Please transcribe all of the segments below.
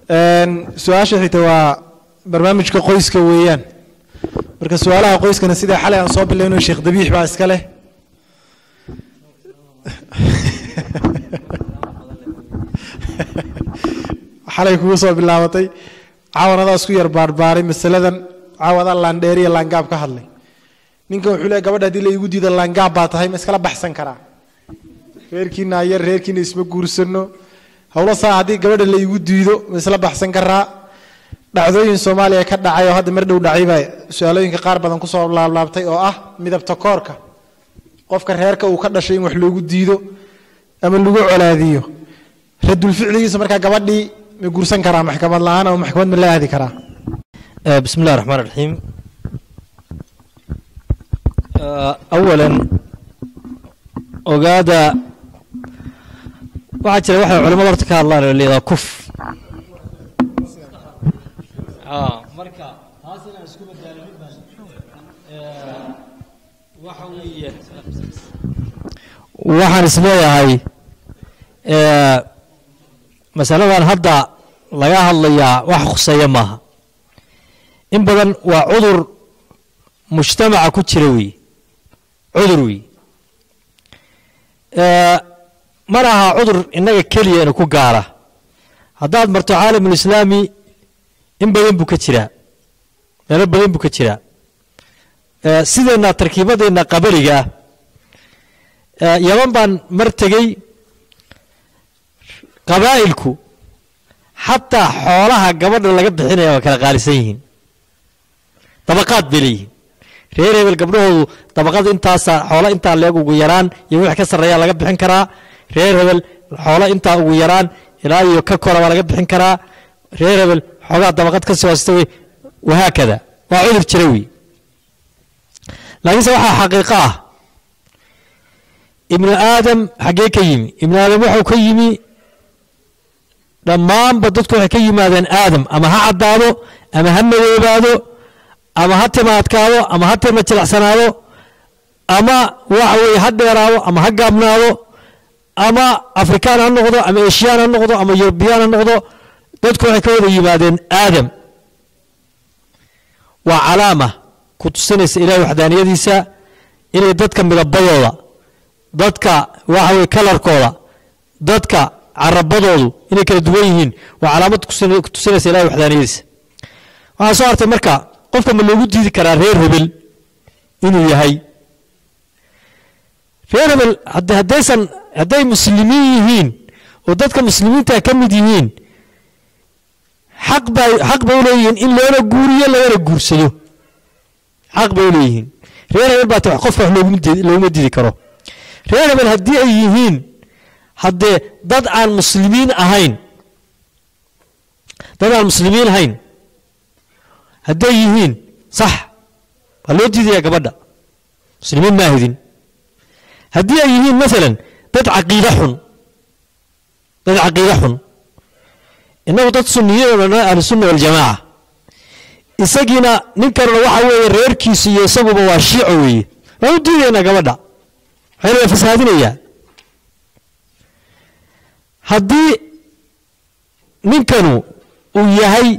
su-aasha xigta waa barnaamijka qoyska weeyaan marka su-aalaha qoyskana sida xalay aan soo bilayno sheekh dabiix baa iska leh xalay kugu soo bilaabatay caawan adaa isku yar baarbaaray masaladan caawan adaa laandheeriya laangaab ka hadlay ninkan wuxuu leeyahy gabadha haddii la igu diido laangaab baa tahay ma iskala baxsan karaa reerkiina ayar reerkiina isma guursano howlo saa haddii gabadha la igu diido ma isla baxsan karaa dhacdooyin soomaaliya ka dhacay oo hadda mar dhow dhacay baa su-aalooyinka qaar badan kusoo laablaabtay oo ah midabta koorka qofka reerka uu ka dhashay in wax loogu diido ama lagu colaadiyo radulficligiisa markaa gabadhii ma guursan karaa maxkamad la-aan ama maxkamad ma la aadi karaa بسم الله الرحمن الرحيم آه، أولا ogaada waxaa jira waxay culimada horta ka hadlaan oo leedaha kuf marka taas inaan isku badaalin baan waxa weeye waxaan isleeyahay masaladan hadda laga hadlayaa wax khuseeya maaha in badan waa cudur mujtamaca ku jira weeye cudur weeye ma laha cudur innaga keliya inu ku gaara haddaad marto caalamulislaami in badan buu ka jiraa meelo badan buu ka jiraa sideenna tarkiibadeenna qabaliga ah yaman baan mar tegey qabaa'ilku xataa xoolaha gabadha laga bixinaya waa kala qaalisan yihiin dabaqaad bay leeyihiin reer hebel gabdhahoodu dabaqada intaasa xoolo intaa leeg ugu yaraan iyo wix ka sarreeyaa laga bixin karaa reer hebel xoolo intaa ugu yaraan ilaa iyo ka kora baa laga bixin karaa reer hebel xoogaa dabaqad ka soo hasta wey wahaakada waa cudur jira wey laakiinse waxaa xaqiiqo ah ibnu aadam xaggee ka yimi ibnu aadam wuxuu ka yimi dhammaanba dadku waxay ka yimaadeen aadam ama ha caddaado ama ha madoobaado ama ha timaadkaado ama ha tima jilacsanaado ama waxa weeye ha dheeraado ama ha gaabnaado ama afrikaan ha noqdo ama eshiyaan ha noqdo ama yurubiyaan ha noqdo dadku waxay ka wada yimaadeen aadam waa calaama ku tusinaysa ilahay waxdaaniyadiisa inay dadka midabadooda dadka waxa weye kalarkooda dadka carabadoodu inay kala duwan yihiin waa calaamad ku tusinaysa ilahay waxdaaniyadiisa waxaa soo hartay marka qofka ma loogu diidi karaa reer hebel inuu yahay reer hebel haddaysan hadday muslimiin yihiin oo dadka muslimiinta ka mid yihiin xaq bay xaq bay u leeyihiin in loona guuriyo lagana guursado xaq bay u leeyihiin reer hebel baa ta qofka wax looguma diidi looguma diidi karo reer hebel haddii ay yihiin haddee dad aan muslimiin ahayn dad aan muslimiin ahayn hadday yihiin sax waa loo diidayaa gabadha muslimiin ma ahidin haddii ay yihiin maalan dad caqiide xun dad caqiide xun innagu dad sunniyadoona ahlusunna waljamaaca isagiina ninkanuna waxa weeye reerkiisu iyo isaguba waa shiico weeye waan u diidaynaa gabadha waxayna waa fasahaadinayaa haddii ninkanu uu yahay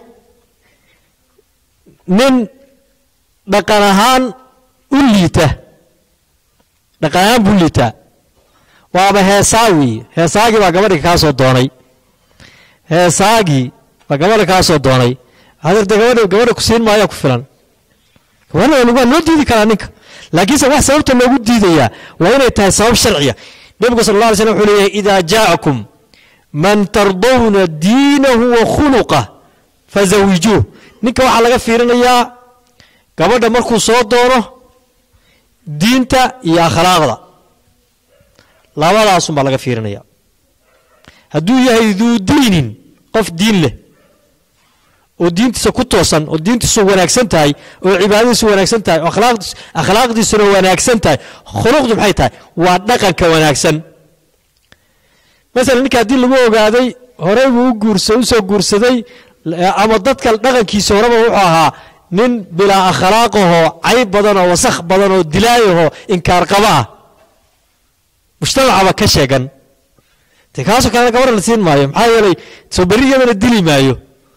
nin dhaqan ahaan u liita dhaqan ahaan buu liitaa waaba heesaa weeye heesaagii baa gabadha kaa soo doonay heesaagii baa gabadha kaa soo doonay hadeerte gabadha gabadha ku siin maayaa ku filan gabadha waa loo diidi karaa ninka laakiinse wax sababta loogu diidayaa waa inay tahay sabab sharciya nebigu sal alla alay slam wuxuu leeyahay idaa jaacakum man tardawna diinahu wa khuluqah fazawijuuh ninka waxaa laga fiirinayaa gabadha markuu soo doono diinta iyo akhlaaqda labadaasun baa laga fiirinaya hadduu yahay duu diinin qof diin leh oo diintiisa ku toosan oo diintiisu wanaagsan tahay oo cibaadadiisu wanaagsan tahay oo akhlaaqdiis akhlaaqdiisuna wanaagsan tahay khuluqdu maxay tahay waa dhaqanka wanaagsan masalan ninka haddii lagu ogaaday horey buu u guursa usoo guursaday ama dadka dhaqankiisa horeba wuxuu ahaa nin bilaa akhlaaqahoo cayb badanoo wasakh badanoo dilaayahoo inkaar qaba ah mujtamacaba ka sheegan de kaasoo kalena gabadha la siin maayo maxaa yeelay soo berri iyadana dili maayo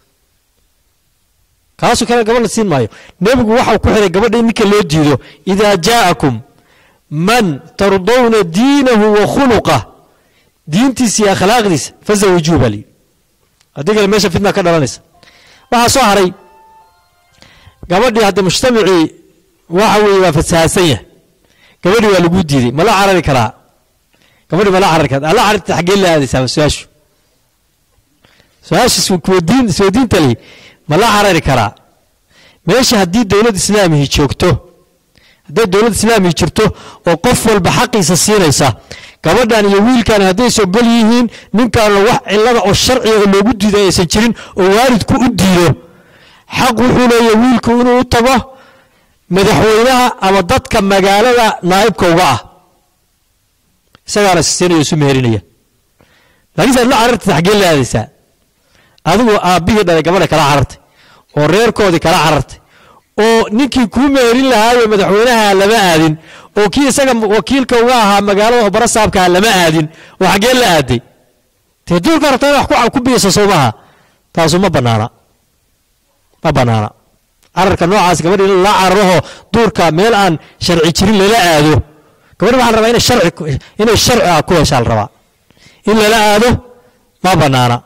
kaasoo kale gabadh la siin maayo nebigu waxau ku xiray gabadha in ninka loo diido idaa jaa'akum man tardawna diinahu wa khuluqah diintiisa iyo akhlaaqdiisa fazawijuu baa layidhi haddii kale meesha fitna ka dhalanaysa waxaa soo haray gabadhii hadda mujtamacii waxa weeye waa fasahaadsan yahay gabadhii waa lagu diiday ma la carari karaa gabadhii ma la carari karaa alla cararta xaggee la aadaysaa su-aashu su-aasha iswadiin iswadiinta leh ma la carari karaa meesha haddii dowlad islaamihi joogto hadday dowlad islaamihi jirto oo qof walba xaqiisa siinaysa gabadhan iyo wiilkan hadday sogol yihiin ninkaana wax cilada oo sharciga oo loogu diiday aysan jirin oo waalidku u diido xaq wuxuu leeyahay wiilku inuu u tago madaxweynaha ama dadka magaalada naa'ibka uga ah isagaana sisinaya isu meherinaya laakiinse aad la carartay xaggee la aadaysaa adigu aabbihii dhalay gabadha kala carartay oo reerkoodii kala carartay oo ninkii kuu meherin lahaayo madaxweynaha lama aadin oo kii isaga wakiilka uga ahaa magaalada oo barasaabkaa lama aadin oo xaggee la aaday dee duurka rabtaa in wax ku biyasa soo maaha taasu ma banaana ma banaana cararka noocaas gabadh in la cararaho duurka meel aan sharci jirin lala aado gabadh waxaa la rabaa inay sharci inay sharci ah ku heshaa la rabaa in lala aado ma banaana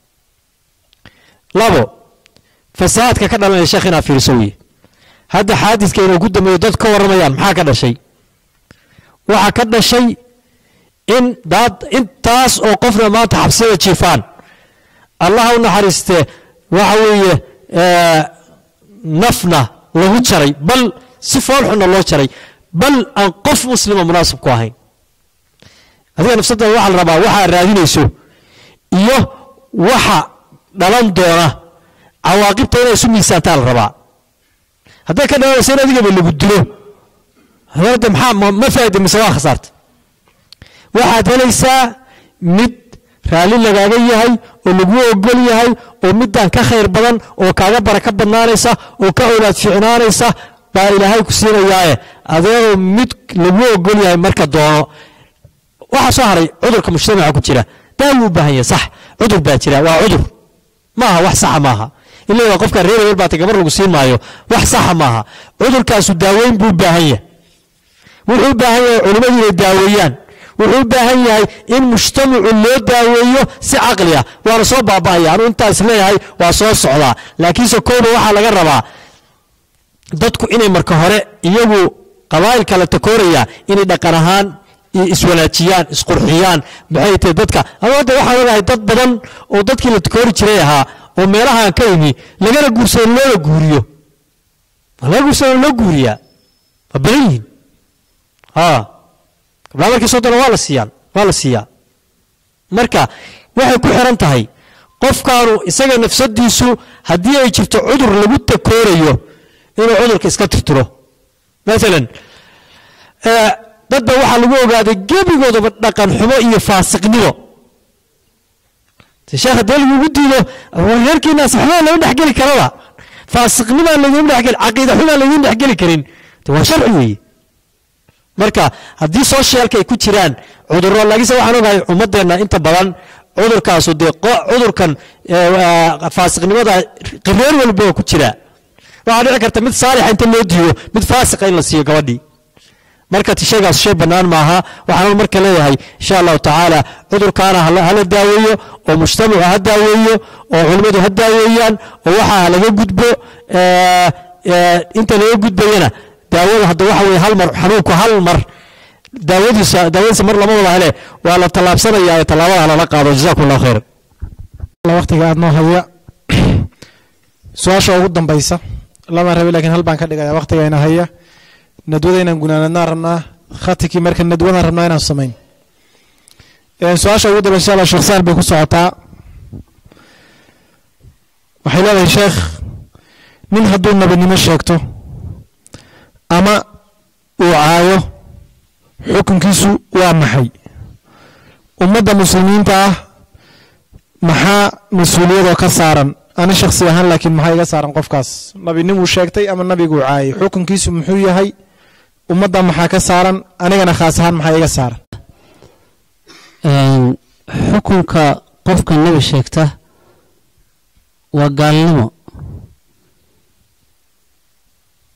labo fasahaadka ka dhalanaya sheekh inaa fiirso weye hadda xaadiska inuu ku dambeeyo dad ka warramayaan maxaa ka dhashay waxaa ka dhashay in daad intaas oo qofna maanta xabsiyada jiifaan allaha u naxariiste waxa weeye nafna lagu jaray bal si foolxunna loo jaray bal aan qof muslima munaasib ku ahayn adiga nafsadada waxaa la rabaa waxaa raadinayso iyo waxa dhalan doona cawaaqibta inay isu miisaantaa la rabaa hadday ka dhalanayso in adigaba lagu dilo hadda maxaa ma faa'ida mise waa khasaarta waxaad helaysaa mid raalli lagaaga yahay oo lagu ogol yahay oo midaan ka khayr badan oo kaaga baraka badnaanaysa oo ka owlaad fiicnaanaysa baa ilaahay ku siinayaae adeegoo mid lagu ogol yahay marka doono waxaa soo haray cudurka mujtamaca ku jira daawuu u baahan yahay sax cudur baa jira waa cudur maaha wax saxa maaha in leedaa qofka reer hebel baata gabar lagu siin maayo wax saxa maaha cudurkaasu daaweyn buu u baahan yahay wuxuu u baahan yahay culimmadu inay daaweeyaan wuxuu u baahan yahay in mujtamacu loo daaweeyo si caqli ah waana soo baaba'aya anuu intaas leeyahay waa soo socdaa laakiinse kowna waxaa laga rabaa dadku inay marka hore iyagu qabaa'il kala takooraya inay dhaqan ahaan iswanaajiyaan isqurxiyaan maxay tahay dadka ama hadda waxaan ogahay dad badan oo dadkii la takoori jiray ahaa oo meelahaan ka yimi lagana guursado loola guuriyo laga guursado loo guuriyaa waa badan yihiin ha gabdhaha markii soo dana waa la siiyaan waa la siiyaa marka waxay ku xiran tahay qofkaanu isaga nafsadiisu haddii ay jirto cudur lagu takoorayo inuu cudurka iska tirtiro maalan dad ba waxaa lagu ogaaday gebigoodaba dhaqan xumo iyo faasiqnimo sheekh haddii lagugu diido reerkiinaas xumaa lama dhexgeli karaba faasiqnimaa laydin dhexgeli caqiida xumaa laydin dhexgeli karin waa sharci weeye marka haddii soosheelka ay ku jiraan cudurro laakiinse waxaan ogahay ummadeenna inta badan cudurkaasu dee cudurkan faasiqnimada reer walba ku jira waxaa dhici karta mid saalixa inta loo diido mid faasiqa in la siiyo gabadhii marka shaygaas shay bannaan maaha waxaan marka leeyahay insha allahu tacaala cudurkaana hala daaweeyo oo mujtamacu ha daaweeyo oo culimmadu ha daaweeyaan oo waxaa laga gudbo inta laga gudbayana daawada hadda waxa weye hal mar xanuunku hal mar daawadiisa daawadiisa mar lama wada hele waa la tallaabsanaya ee tallaabada lala qaado jazakum allah khayran waqtiga aad noo haya su-aasha ugu dambaysa lama rabi lakiin hal baan ka dhigaya waqtigayna haya nadwada inaan gunaanadnaan rabnaa khatikii marka nadwadaan rabnaa inaan samayn su-aasha ugu dambaysa insha allah sheekh saan bay ku socotaa waxay leedahay sheekh nin hadduu nabadnimo sheegto ama uu caayo xukunkiisu waa maxay ummadda muslimiinta ah maxaa mas-uuliyadoo ka saaran ani shaksi ahaan laakiin maxaa iga saaran qofkaas nabinimuu sheegtay ama nabiguu caayay xukunkiisu muxuu yahay ummadda maxaa ka saaran anigana khaas ahaan maxaa iga saaran xukunka qofka nabi sheegta waa gaalnimo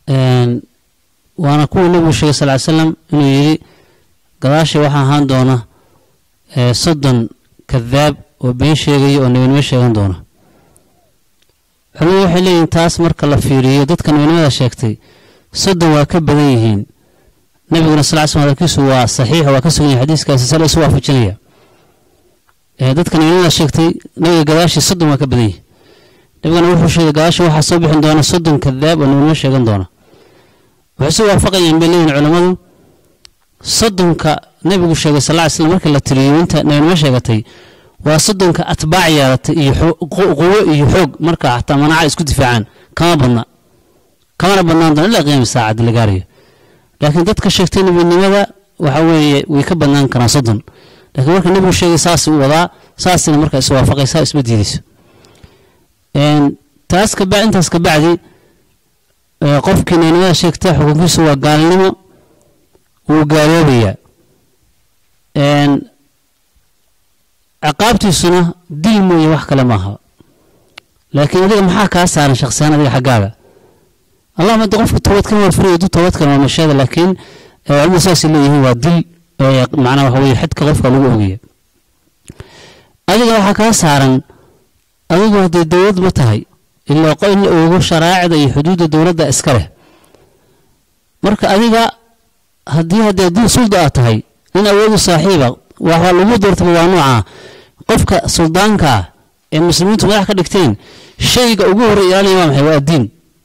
Een, waana kuwii nabigu sheegay sal ly slam inuu yidhi gadaashay waxaa ahaan doona ee, soddon kadaab oo been sheegaya oo nebinimo sheegan doona culimadu waxay leeyihiin taas marka la fiiriyo dadka nebinimada sheegtay soddon waa ka badan yihiin nabiguna sal ly slam hadalkiisu waa saxiix oo waa ka sugan yahay xadiiskaasi sal isu waafajinaya ee, dadka nebinimada sheegtay nabiga gadaashii soddon waa ka badan yihiin nabiguna wuxuu sheegay gadaashii waxaa soo bixin doona soddon kadaab oo nebinimo sheegan doona waxay isu waafaqayaan bay leeyihin culammadu soddonka nabigu sheegay sal ly slam markii la tiriyo inta nebinimo sheegatay waa soddonka atbaac yeelatay iyo xo- qu- quwo iyo xoog marka xataa manaca isku difaacaan kama badna kamana badnaan doona ilaa qiyaami saacad la gaarayo laakiin dadka sheegtay nebinimada waxa weeye way ka badnaan karaan soddon laakiin marka nebigu sheegay saas u wadaa saasina marka is waafaqaysa isma diidayso Een, taas kaba intaas ka bacdi ee, qofkii nebinimada sheegta xukunkiisu waa gaalnimo wuu gaaloobayaa Een, ciqaabtiisuna dil mooye wax kale maaha laakiin adiga maxaa kaa saaran shakhsiyaan adiga xaggaaga allahuma hadda qofka toobadkan waa furiyo du toobadkan waa masheeda laakiin ee, culimadu saasay leeyihiin waa dil ee, macnaa waxa weye xadka qofka lagu ogaya adiga waxaa kaa saaran adigu haddee dowlad ma tahay ilaa qo- in la oogo sharaacida iyo xuduudda dowladda iska leh marka adiga haddii haddee dil sulda aad tahay nin awoodu saaxiiba waxaa lagu doortaba waa noocaa qofka suldaanka ah ee muslimiintu madax ka dhigteen shayga ugu horey ilaalinaya waa maxay waa addiin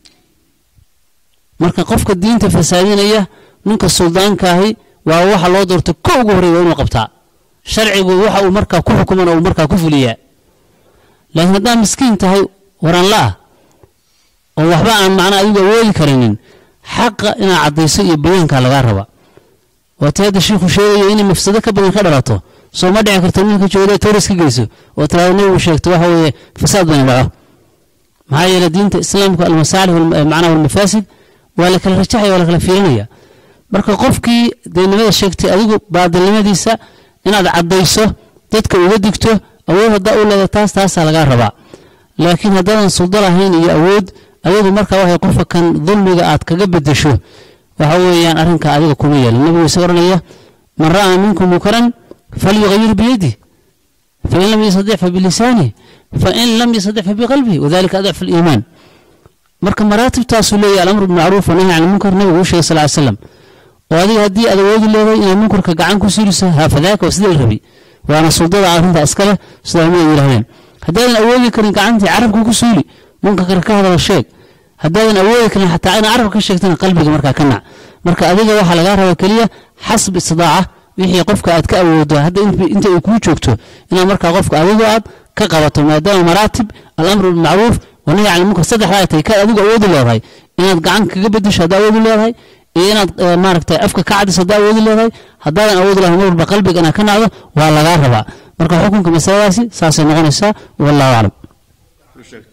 marka qofka diinta fasaadinaya ninka suldaankaahi waa waxa loo doortay ko ugu horey waa inuu qabtaa sharcigu waxa uu markaa ku xukumana uu markaa ku fuliyaa laakiin haddaad miskiin tahay waran la-ah oo waxba aan macnaa adigu awoodi karinin xaqa inaad caddayso iyo bayaankaa lagaa raba waati hadda shiikhu sheegayo inay mafsado ka badan ka dhalato soo ma dhici karto ninka jooda tooris ka geyso oo tiraado nabigu sheegto waxa weeye fasaad bani dhaco maxaa yeelay diinta islaamka almasaalix wal- macnaha walmafaasid waa la kala rajaxaya waa la kala fiirinaya marka qofkii deynimada sheegtay adigu baadilnimadiisa inaad caddayso dadka uga digto awood haddaa u leedahay taas taasaa lagaa rabaa laakiin haddaadan suldo lahayn iyo awood adigu marka waxay qofka kan dulmiga aad kaga bedesho waxa weeyaan arrinka adiga kuma yeelin nabigu isa oranaya man ra'aa minkum munkaran falyugayir biyadih fain lam yastadic fabilisanih fain lam yastadic fabiqalbih wadalika adcfu liimaan marka maraatibtaasuu leeyahy alamru bilmacruuf wanahy can lmunkar nabigu uu sheegay sal ly slam oo adiga haddii aad awoodi leedahay inaad munkarka gacan ku suuliso haafadaaka waa sidii la rabi waana suldada arrinta iska leh sida culimadu yidhahdeen haddaadan awoodi karin gacantii carabka ku suuli munkarka ka hadala sheeg haddaadan awoodi karin xataa inaad carabka ka sheegtana qalbiga markaa ka nac marka adiga waxaa lagaa raba keliya xasb istidaaca wixii qofka aad ka awoodo hadda int- inta ay kuu joogto inaad markaa qofka adigu aad ka qabato maadaama maraatib alamru bilmacruuf wanahy can lmunkar saddexda ay tahay kaad adigu awoodi leedahay inaad gacan kaga bedesho haddaa awoodi leedahay iyo inaad eh, maaragtay afka ka cadiso haddaa awoodi leedahay haddaadan awoodi lahayn mar walba qalbiga inaad ka nacdo waa lagaa rabaa marka xukunka masaladaasi saasay noqonaysaa wallahu aclam